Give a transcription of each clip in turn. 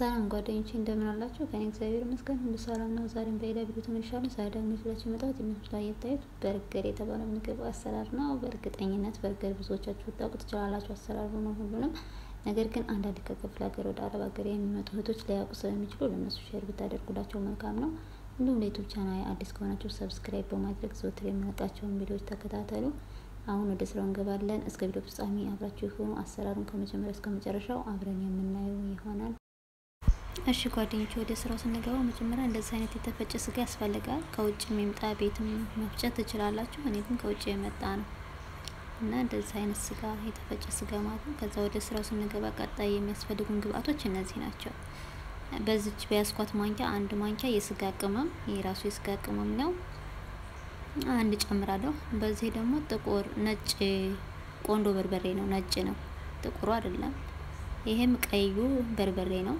ሰላም ጓደኞቼ እንደምን አላችሁ? ከኔ እግዚአብሔር ይመስገን ሁሉ ሰላም ነው። ዛሬም በሌላ ቪዲዮ ተመልሻለሁ። ዛሬ ደግሞ ይዤላችሁ የመጣሁት የምስሉ ላይ የምታዩት በርገር የተባለ ምግብ አሰራር ነው። በእርግጠኝነት በርገር ብዙዎቻችሁ ልታውቁ ትችላላችሁ አሰራሩ ነው ሁሉንም። ነገር ግን አንዳንድ ከክፍለ ሀገር ወደ አረብ ሀገር የሚመጡ እህቶች ሊያውቁ ስለሚችሉ ለእነሱ ሼር ብታደርጉላቸው መልካም ነው። እንዲሁም ለዩቱብ ቻናል አዲስ ከሆናችሁ ሰብስክራይብ በማድረግ ዘወትር የምለቃቸውን ቪዲዮዎች ተከታተሉ። አሁን ወደ ስራው እንገባለን። እስከ ቪዲዮ ፍጻሜ አብራችሁ የሆኑ አሰራሩን ከመጀመሪያ እስከ መጨረሻው አብረን የምናየው ይሆናል። እሺ ጓደኞች ወደ ስራው ስንገባ መጀመሪያ እንደዚህ አይነት የተፈጨ ስጋ ያስፈልጋል። ከውጭ የሚምጣ ቤትም መፍጨት ትችላላችሁ። እኔ ግን ከውጭ የመጣ ነው እና እንደዚህ አይነት ስጋ የተፈጨ ስጋ ማለት ነው። ከዛ ወደ ስራው ስንገባ ቀጣይ የሚያስፈልጉን ግብአቶች እነዚህ ናቸው። በዚች በያስኳት ማንኪያ አንድ ማንኪያ የስጋ ቅመም የራሱ የስጋ ቅመም ነው አንድ ጨምራለሁ። በዚህ ደግሞ ጥቁር ነጭ ቆንዶ በርበሬ ነው። ነጭ ነው፣ ጥቁሩ አይደለም። ይሄም ቀዩ በርበሬ ነው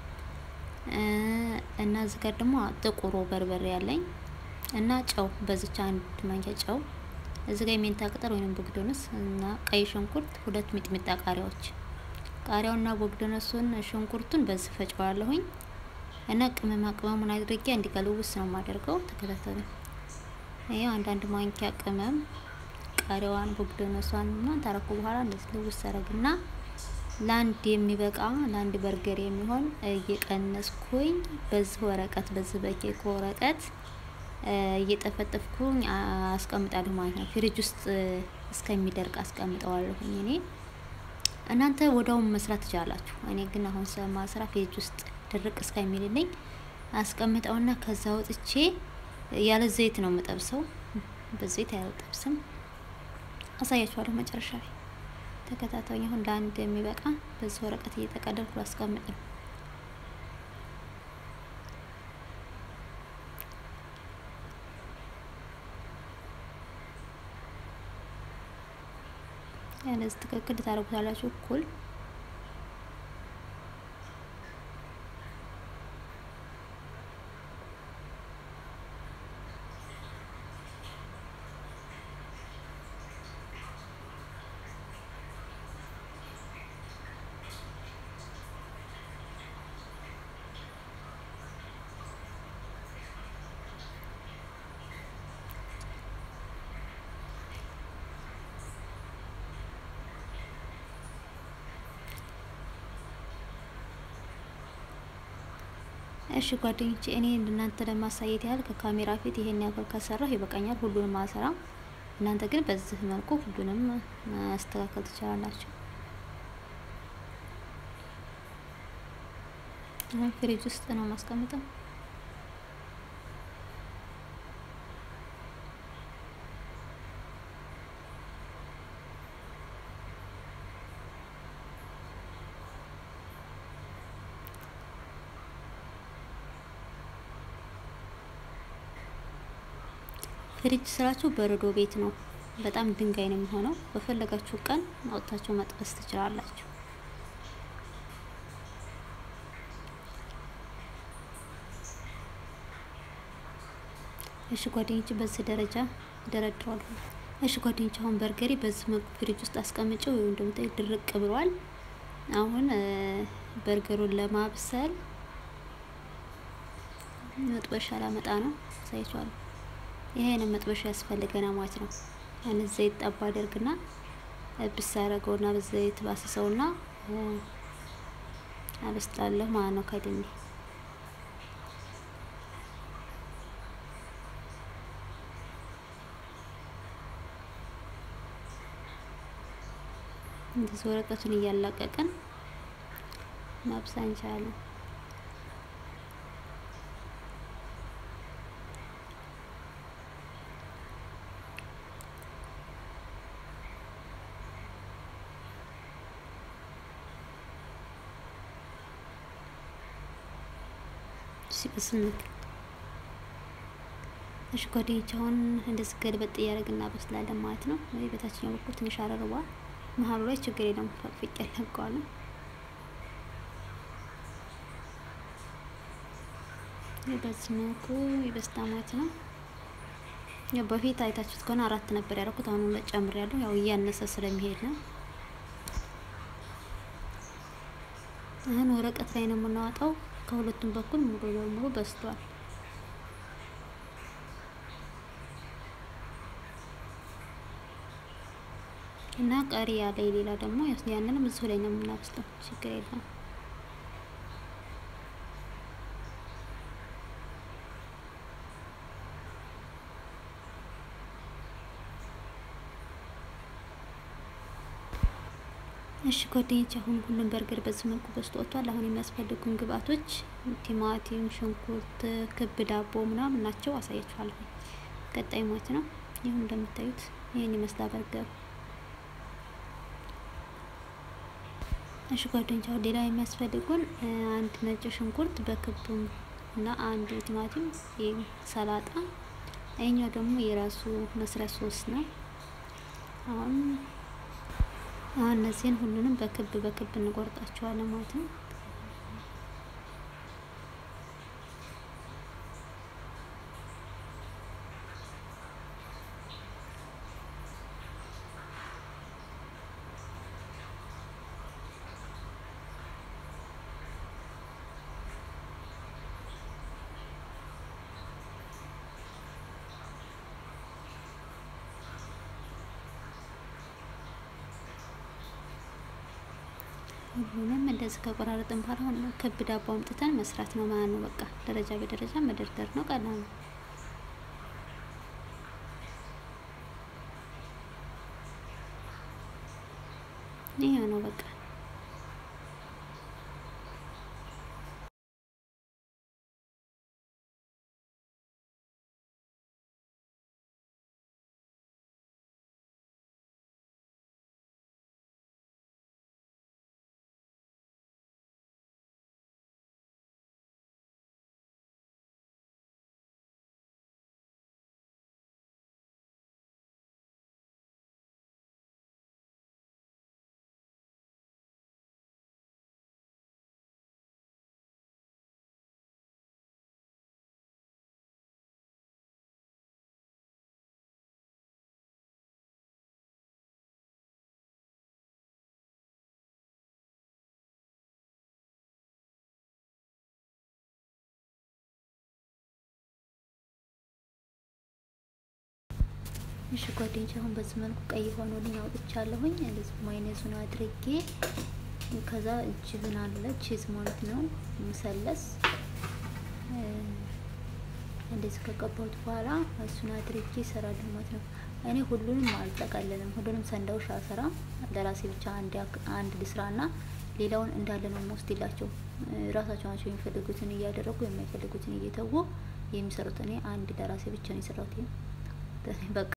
እና እዚህ ጋር ደግሞ ጥቁሩ በርበሬ ያለኝ እና ጨው፣ በዚች አንድ ማንኪያ ጨው። እዚህ ጋር የሜንታ ቅጠል ወይም ቦግዶነስ እና ቀይ ሽንኩርት፣ ሁለት ሚጥሚጣ ቃሪያዎች። ቃሪያውና ቦግዶነሱን ሽንኩርቱን በዚህ ፈጨዋለሁኝ እና ቅመማ ቅመሙን አድርጌ እንዲቀልውስ ነው የማደርገው። ተከታተሉ። ይሄው አንዳንድ ማንኪያ ቅመም ቃሪያዋን ቦግዶነሷን እና ታረኩ በኋላ እንደዚህ ልውስ አረግና ለአንድ የሚበቃ ለአንድ በርገር የሚሆን እየቀነስኩኝ በዚህ ወረቀት በዚህ በኬክ ወረቀት እየጠፈጠፍኩኝ አስቀምጣለሁ ማለት ነው። ፍሪጅ ውስጥ እስከሚደርቅ አስቀምጠዋለሁኝ። እኔ እናንተ ወዳውን መስራት ትችላላችሁ። እኔ ግን አሁን ስለማስራ ፍሪጅ ውስጥ ድርቅ እስከሚልልኝ አስቀምጠውና ከዛ ወጥቼ ያለ ዘይት ነው የምጠብሰው። በዘይት አልጠብስም። አሳያችኋለሁ መጨረሻ ላይ ተከታታዩ። አሁን ለአንድ የሚበቃ በዚህ ወረቀት እየጠቀለልኩ ላስቀምጥ ነው። ያለዚህ ትክክል ታደርጉታላችሁ እኩል እሺ ጓደኞቼ እኔ እናንተ ለማሳየት ያህል ከካሜራ ፊት ይሄን ያክል ከሰራሁ ይበቃኛል። ሁሉንም አልሰራም። እናንተ ግን በዚህ መልኩ ሁሉንም ማስተካከል ትችላላችሁ። አሁን ፍሪጅ ውስጥ ነው ማስቀምጠው። ፍሪጅ ስራችሁ በረዶ ቤት ነው። በጣም ድንጋይ ነው የሚሆነው። በፈለጋችሁ ቀን አውጥታችሁ መጥበስ ትችላላችሁ። እሺ ጓደኞች በዚህ ደረጃ ደረድረዋለሁ። እሺ ጓደኞች አሁን በርገሬ በዚህ መልኩ ፍሪጅ ውስጥ አስቀምጨው ወይም እንደምታይ ድርቅ ብሏል። አሁን በርገሩን ለማብሰል መጥበሻ ላመጣ ነው። ሳይቻለሁ ይሄንን መጥበሻ ያስፈልገና ማለት ነው። ያን ዘይት ጠባ አደርግና ብስ አደርገውና በዘይት ባስሰውና አበስላለሁ ማለት ነው። ከድሜ እንደዚህ ወረቀቱን እያላቀቅን ማብሰል እንችላለን። ሲበስል እሺ ጓደኞች አሁን እንደዚህ ገልበጥ እያደረግን እናበስላለን ማለት ነው። ወይ በታችኛው በኩል ትንሽ አረርቧል። መሀሉ ላይ ችግር የለም ፈቅፍቅ ያለቀዋል። በዚህ መልኩ ይበስታ ማለት ነው። ያው በፊት አይታችሁት ከሆነ አራት ነበር ያደረኩት። አሁን ሁለት ጨምሬያለሁ። ያው እያነሰ ስለሚሄድ ነው። አሁን ወረቀት ላይ ነው የምናወጣው። ከሁለቱም በኩል ሙሉ በሙሉ በስቷል። እና ቀሪ ያለ ሌላ ደግሞ ያንንም እዚሁ ላይ ነው የምናበስለው። ችግር የለም። እሺ ጓደኞች አሁን ሁሉም በርገር በዚህ መልኩ በስቶ ወጥቷል። አሁን የሚያስፈልጉን ግብአቶች ቲማቲም፣ ሽንኩርት፣ ክብ ዳቦ ምናምን ናቸው። አሳያችኋለሁ ቀጣይ ሞት ነው። ይሁን እንደምታዩት ይህን ይመስላል በርገሩ። እሺ ጓደኞች አሁን ሌላ የሚያስፈልጉን አንድ ነጭ ሽንኩርት በክቡ እና አንድ ቲማቲም፣ ሰላጣ፣ ይሄኛው ደግሞ የራሱ መስሪያ ሶስ ነው። አሁን አሁን እነዚህን ሁሉንም በክብ በክብ እንቆርጣቸዋለን ማለት ነው። ሁሉንም እንደዚህ ከቆራረጥን በኋላ አሁን ክብ ዳቦ አምጥተን መስራት ነው ማለት ነው። በቃ ደረጃ በደረጃ መደርደር ነው። ቀላል ነው። ይሄ ነው በቃ። እሺ ጓደኞች አሁን በዚህ መልኩ ቀይ ሆኖልኝ አውጥቻለሁኝ። እንደዚህ ማይነዙን አድርጌ ከዛ ጅብን አለ ቺዝ ማለት ነው መሰለስ እንደዚህ ከቀባሁት በኋላ እሱን አድርጌ እሰራለሁ ማለት ነው። እኔ ሁሉንም አልጠቀልልም፣ ሁሉንም ሰንዳውሽ አልሰራም። ለራሴ ብቻ አንድ ልስራና ሌላውን እንዳለ ነው የምወስድላቸው። ራሳቸው ናቸው የሚፈልጉትን እያደረጉ የማይፈልጉትን እየተዉ የሚሰሩት። እኔ አንድ ለራሴ ብቻ ነው የሰራሁት። በቃ